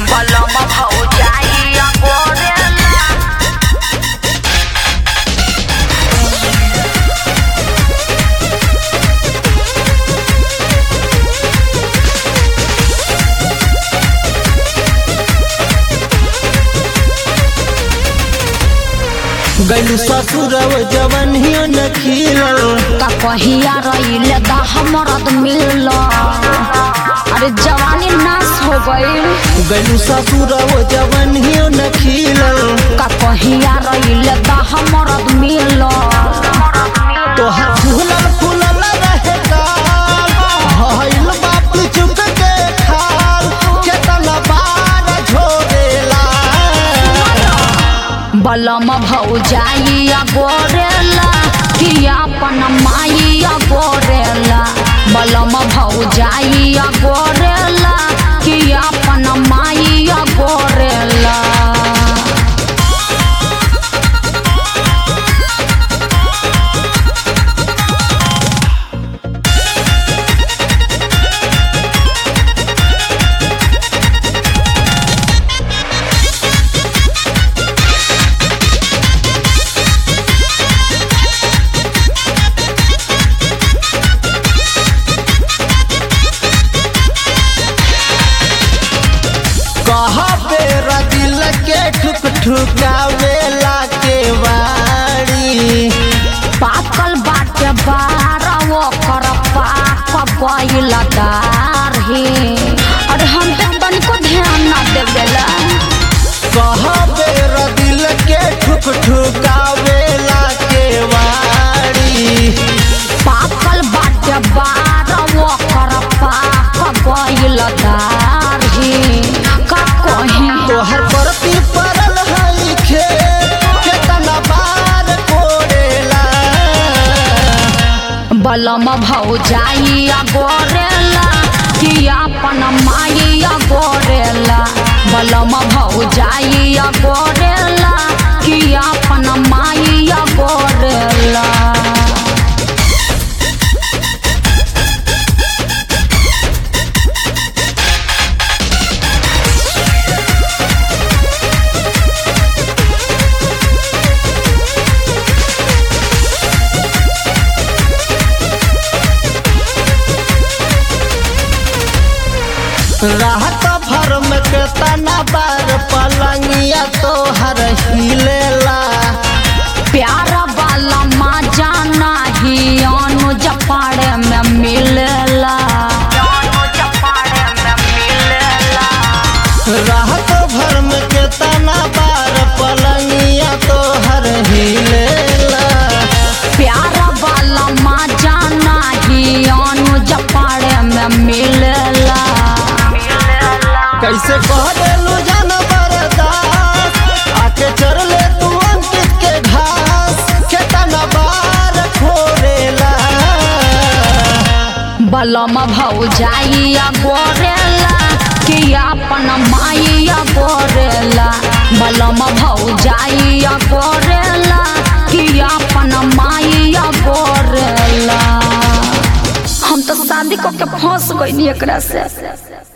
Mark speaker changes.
Speaker 1: बलम भौजाइया गोरेला
Speaker 2: गलू ससुरव जवनियो न खिलल
Speaker 1: का कहिया रहिले दा हमरद मिल अरे जवानी नाश हो गईल
Speaker 2: गलू ससुरव जवनियो न खिलल
Speaker 1: का कहिया रहिले दा हमरद मिल
Speaker 2: तोहर फूलल फूलल रहे गाल भइल बाप चुक के खाल केतना बार झोरेला
Speaker 1: बलम भौजाइया गोरेला कि अपन माइया गोरेला बलम भौजाइया गोरेला कि अपन माइया गोरेला
Speaker 2: कहा बेरा दिल के ठुक ठुकावेला के वाड़ी
Speaker 1: पाकल बाटे बार ओकर पाक गइल दारही अरे हम पे तनिको ध्यान ना देवेला
Speaker 2: कहा बेरा दिल के ठुक ठुकावेला के वाड़ी
Speaker 1: पाकल बाटे बार ओकर पाक गइल दारही का कहीं
Speaker 2: तोहर प्रति पड़ल है खेत केतना बार कोड़ेला
Speaker 1: बलम भौजाइया गोरेला कि अपन माइया गोरेला बलम भौजाइया गोरेला कि अपन माइया गोरेला
Speaker 2: राहत भर में केतना बार पलंगिया तोहर हिलेला
Speaker 1: प्यार वाला मजा नहीं अनुज पाड़े में मिलेला
Speaker 2: राहत भर में केतना बार पलंगिया तोहर हिलेला
Speaker 1: प्यार वाला मजा नहीं अनुज पाड़े में मिलेला
Speaker 2: कैसे कह देलू जान बरदास आके चर ले तू अंकित के घास केतना बार खोरेला
Speaker 1: बलम भौजाइया गोरेला कि अपन माइया गोरेला बलम भौजाइया गोरेला कि अपन माइया गोरेला हम तो शादी को के फंस गई एकरा से